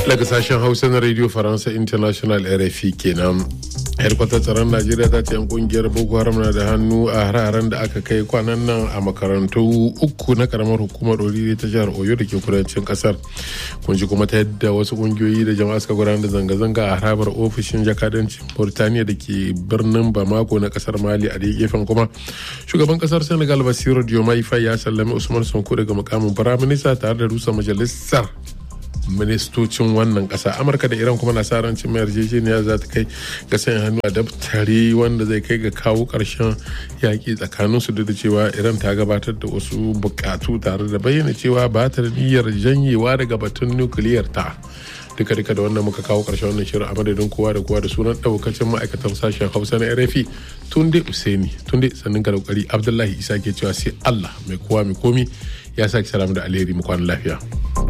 daga sashen hausa na radio faransa international rfi kenan hedkwatar tsaron najeriya ta ce yan kungiyar boko haram na da hannu a hararen da aka kai kwanan nan a makarantu uku na karamar hukumar oriri ta jihar oyo da ke kudancin kasar kun ji kuma ta yadda wasu kungiyoyi da jama'a suka gudanar da zanga-zanga a harabar ofishin jakadancin burtaniya da ke birnin bamako na kasar mali a gefen kuma shugaban kasar senegal basiru diomaye faye ya sallami usman sonko daga mukamin firaminista tare da rusa majalisar ministocin wannan kasa amurka da iran kuma na sa rancin mai yarjejeniya za ta kai ga sanya hannu a daftari wanda zai kai ga kawo karshen yaƙi tsakanin su da cewa iran ta gabatar da wasu bukatu tare da bayyana cewa ba ta da niyyar janyewa daga batun nukiliyar ta duka duka da wannan muka kawo karshen wannan shirin a madadin kowa da kowa da sunan daukacin ma'aikatan sashen hausa na rfi tunde usaini tunde sannin ga kokari abdullahi isa ke cewa sai allah mai kowa mai komi ya sake salamu da alheri mu kwana lafiya.